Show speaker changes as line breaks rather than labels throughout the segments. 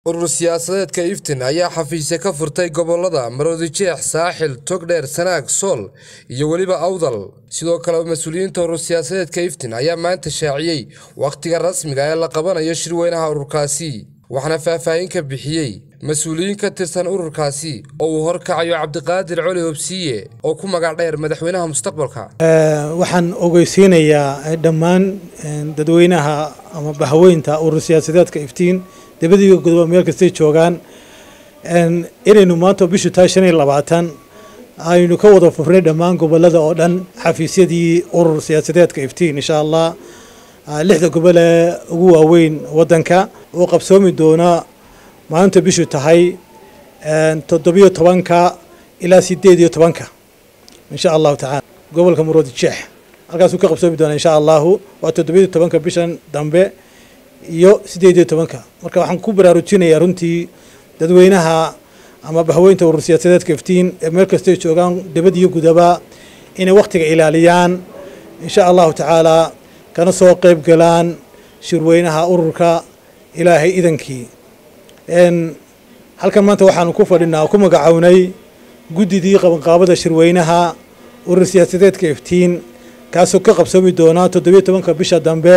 urur siyaasadeedka iftin ayaa xafiisya ka furtay gobolada maroodijeex saaxil togdheer sanaag sool iyo weliba awdal sidoo kale mas-uuliyiinta urur siyaasadeedka iftin ayaa maanta shaaciyey wakhtiga rasmiga ee la qabanayo shirweynaha ururkaasi waxaana faahfaahin ka bixiyey mas-uuliyiin ka tirsan ururkaasi oo uu horkacayo cabdiqaadir coli hobsiiye oo ku magac dheer madaxweynaha mustaqbalka
waxaan ogeysiinayaa dhammaan dadweynaha ama bahaweynta urur siyaasadeedka iftiin debadiiga godoba meel kastay joogaan inaynu maanta bishu tahay shan iyo labaatan aynu ka wada furnay dhammaan gobolada oo dhan xafiisyadii urur siyaasadeedka iftiin insha allah lixda gobol ee ugu waaweyn wadanka oo qabsoomi doona maanta bishu tahay toddobiyo tobanka ilaa sideed iyo tobanka insha allahu tacaala gobolka muroodi jeex halkaasuu ka qabsoomi doona insha allahu waa toddobiyo tobanka bishan dambe iyo sideed iyo tobanka marka waxaan ku baraarujinayaa runtii dadweynaha ama bahweynta urur siyaasadeedka iftiin ee meel kastay joogaan debad iyo gudaba inay wakhtiga ilaaliyaan insha allahu tacaala kana soo qeyb galaan shirweynaha ururka ilaahay idankii halkan maanta waxaanu ku fadhinaa ku magacownay guddidii qabanqaabada shirweynaha urur siyaasadeedka iftiin kaasoo ka qabsoomi doonaa toddobiyo tobanka bisha dambe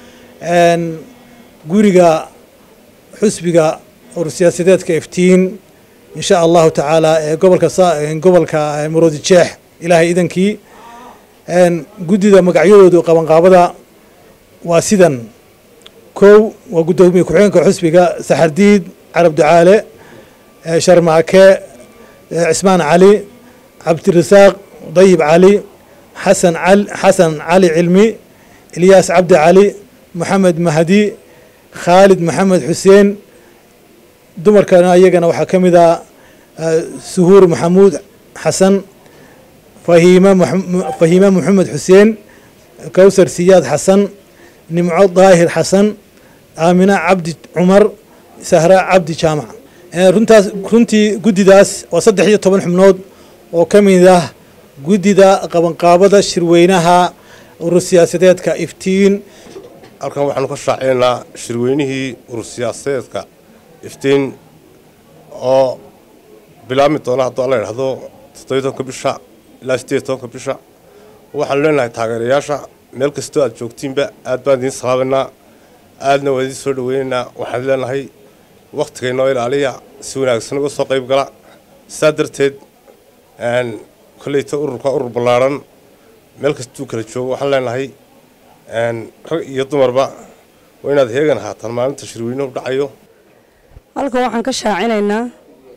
guriga xusbiga urur siyaasadeedka iftiin insha allahu tacaala ee gobolka gobolka maroodi jeex ilaahay idankii guddida magacyadoodu qabanqaabada waa sidan kow waa guddoomiye ku-xigeenka xusbiga saxardiid carab ducaale sharmaake cismaan cali cabdirasaaq dayib cali xasan xasan cali cilmi ilyaas cabdi cali maxamed mahdi khaalid maxamed xuseen dumarkana iyagana waxaa ka mid ah suhuur maxamuud xasan fahiima fahiima maxamed xuseen kowsar siyaad xasan nimco daahir xasan aamina cabdi cumar sahra cabdi jaamac runtaas runtii guddidaas waa saddex iyo toban xubnood oo ka mid ah guddida qabanqaabada shirweynaha urur siyaasadeedka iftiin
halkan waxaanu ka shaaciynaa shirweynihii urur siyaasadeedka iftiin oo bilaabmi doona hadduu alla idhahdo toddobiy tobanka bisha ilaa sideed tobanka bisha waxaanu leenahay taageerayaasha meel kastoo aad joogtiinba aad baan idiin salaabaynaa aadna waa idiin soo dhaweynaynaa waxaan leenahay wakhtiga inoo ilaaliya si wanaagsan uga soo qayb gala saa darteed kolleyta ururka urur ballaarhan meel kastuu kala joogo waxaan leenahay rag iyo dumarba waa inaad heegan ahaataan maalinta shirweynuhu dhacayo
halkan waxaan ka shaacinaynaa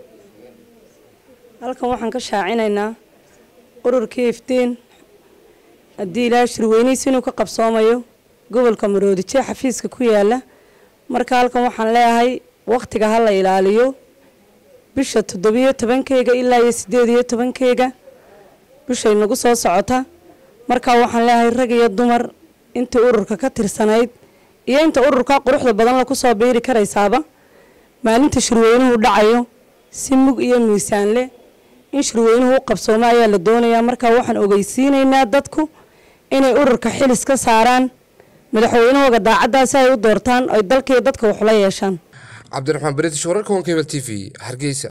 halkan waxaan ka shaacinaynaa ururkii iftiin haddii ilaahay shirweynihiis inuu ka qabsoomayo gobolka maroodijee xafiiska ku yaala marka halkan waxaan leeyahay wakhtiga ha la ilaaliyo bisha toddobiyo tobankeyga ilaa iyo sideed iyo tobankeyga bishay nagu soo socota markaa waxaan leeyahay rag iyo dumar intii ururka ka tirsanayd iyo inta ururka quruxda badan la kusoo biiri karaysaaba maalinta shirweynuhu dhacayo si mug iyo miisaan leh in shirweynuhu u qabsoomo ayaa la doonayaa markaa waxaan ogeysiinaynaa dadku inay ururka xilis ka saaraan madaxweynahooga daacaddaasi ay u doortaan oy dalkaiyo dadka waxula yeeshaan
cabdiraxmaan british wararka honkebel t v hargeysa